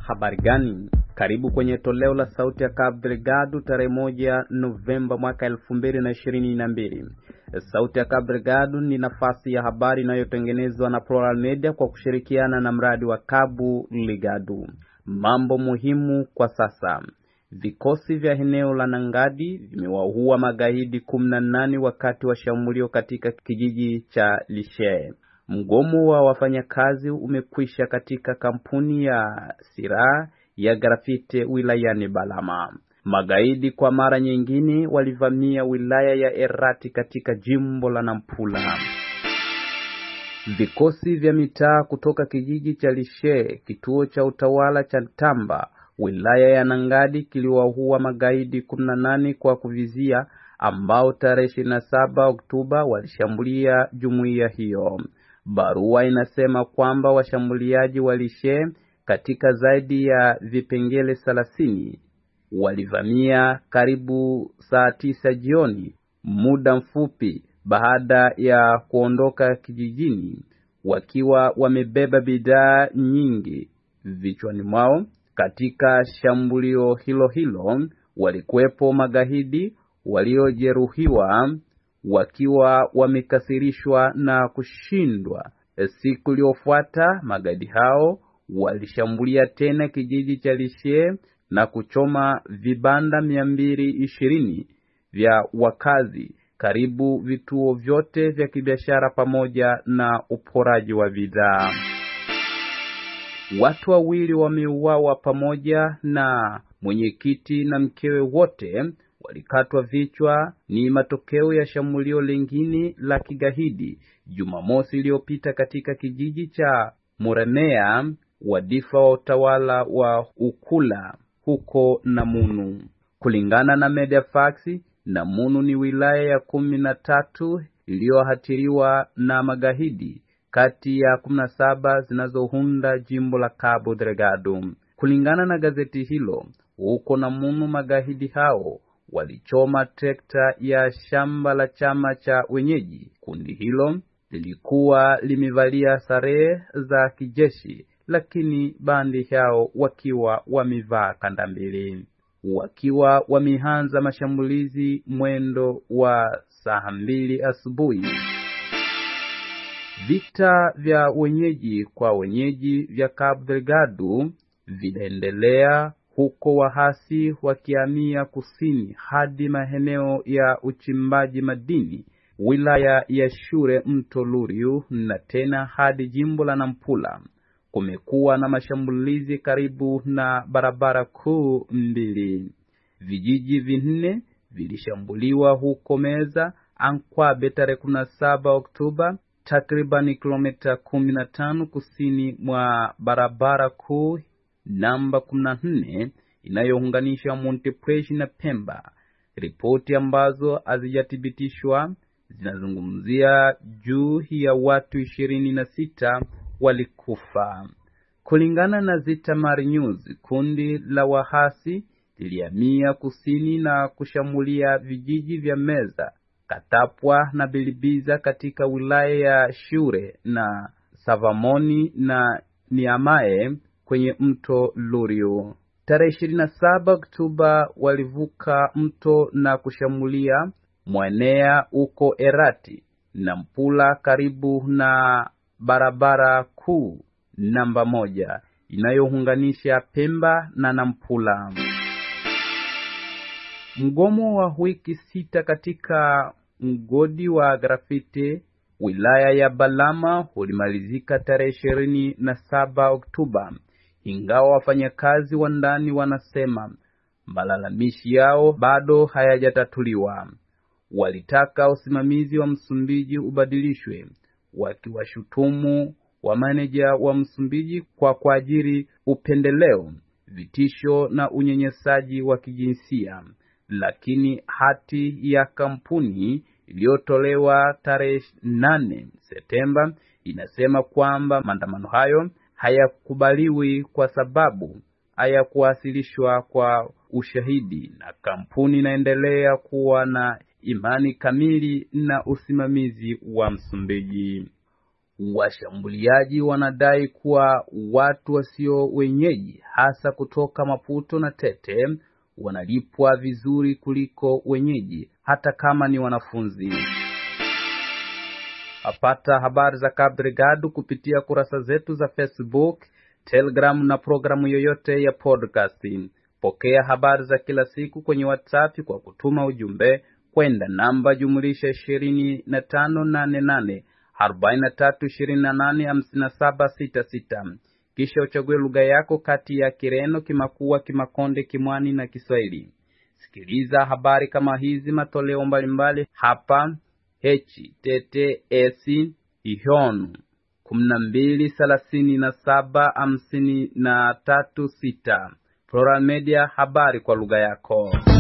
Habari gani? Karibu kwenye toleo la sauti ya Cabo Delgado tarehe moja Novemba mwaka elfu mbili na ishirini na mbili. Sauti ya Cabo Delgado ni nafasi ya habari inayotengenezwa na Plural Media kwa kushirikiana na mradi wa Cabo Delgado. Mambo muhimu kwa sasa. Vikosi vya eneo la Nangadi vimewaua magaidi kumi na nane wakati wa shambulio katika kijiji cha Lishe. Mgomo wa wafanyakazi umekwisha katika kampuni ya silaha ya grafite wilayani Balama. Magaidi kwa mara nyingine walivamia wilaya ya Erati katika jimbo la Nampula. Vikosi vya mitaa kutoka kijiji cha Lishe, kituo cha utawala cha Tamba, wilaya ya Nangadi kiliwaua magaidi 18 kwa kuvizia ambao tarehe 27 Oktoba walishambulia jumuiya hiyo. Barua inasema kwamba washambuliaji wa Lishe katika zaidi ya vipengele thelathini walivamia karibu saa tisa jioni, muda mfupi baada ya kuondoka kijijini, wakiwa wamebeba bidhaa nyingi vichwani mwao. Katika shambulio hilo hilo walikuwepo magaidi waliojeruhiwa wakiwa wamekasirishwa na kushindwa. Siku iliyofuata magaidi hao walishambulia tena kijiji cha Lishe na kuchoma vibanda mia mbili ishirini vya wakazi, karibu vituo vyote vya kibiashara pamoja na uporaji wa bidhaa. Watu wawili wameuawa pamoja na mwenyekiti na mkewe, wote walikatwa vichwa. Ni matokeo ya shambulio lingine la kigaidi Jumamosi iliyopita katika kijiji cha Muremea, wadifa wa utawala wa Ukula huko Namunu. Kulingana na Mediafax, Namunu ni wilaya ya kumi na tatu iliyohatiriwa na magaidi kati ya kumi na saba zinazounda jimbo la Cabo Delgado. Kulingana na gazeti hilo, huko Namunu magaidi hao walichoma trekta ya shamba la chama cha wenyeji. Kundi hilo lilikuwa limevalia sare za kijeshi, lakini bandi hao wakiwa wamevaa kanda mbili, wakiwa wameanza mashambulizi mwendo wa saa mbili asubuhi. Vita vya wenyeji kwa wenyeji vya Cabo Delgado vinaendelea huko wahasi wakihamia kusini hadi maeneo ya uchimbaji madini wilaya ya Shure mto Luriu na tena hadi jimbo la Nampula. Kumekuwa na mashambulizi karibu na barabara kuu mbili. Vijiji vinne vilishambuliwa huko Meza Ankwabe tarehe 17 Oktoba, takriban kilomita 15 kusini mwa barabara kuu namba 14 inayounganisha Montepuez na Pemba. Ripoti ambazo hazijathibitishwa zinazungumzia juu ya watu ishirini na sita walikufa. Kulingana na Zitamar News, kundi la wahasi lilihamia kusini na kushambulia vijiji vya Meza, Katapwa na Bilibiza katika wilaya ya Shure na Savamoni na Niamae kwenye mto Luriu. Tarehe 27 Oktoba walivuka mto na kushambulia Mwenea uko Erati na Mpula karibu na barabara kuu namba moja inayounganisha Pemba na Nampula. Mgomo wa wiki sita katika mgodi wa grafiti wilaya ya Balama ulimalizika tarehe ishirini na saba Oktoba, ingawa wafanyakazi wa ndani wanasema malalamishi yao bado hayajatatuliwa. Walitaka usimamizi wa Msumbiji ubadilishwe, wakiwashutumu wa maneja wa Msumbiji kwa kuajiri upendeleo, vitisho na unyenyesaji wa kijinsia. Lakini hati ya kampuni iliyotolewa tarehe 8 Septemba inasema kwamba maandamano hayo hayakubaliwi kwa sababu hayakuwasilishwa kwa ushahidi, na kampuni inaendelea kuwa na imani kamili na usimamizi wa Msumbiji. Washambuliaji wanadai kuwa watu wasio wenyeji hasa kutoka Maputo na Tete wanalipwa vizuri kuliko wenyeji hata kama ni wanafunzi. Apata habari za Cabo Delgado kupitia kurasa zetu za Facebook, Telegram na programu yoyote ya podcasting. Pokea habari za kila siku kwenye WhatsApp kwa kutuma ujumbe kwenda namba jumulisha ishirini na tano nane nane arobaini na tatu ishirini na nane hamsini na saba sita sita. Kisha uchague lugha yako kati ya Kireno, Kimakua, Kimakonde, Kimwani na Kiswahili. Sikiliza habari kama hizi matoleo mbalimbali hapa https ihonu kumi na mbili thelathini na saba hamsini na tatu sita Plural Media, habari kwa lugha yako.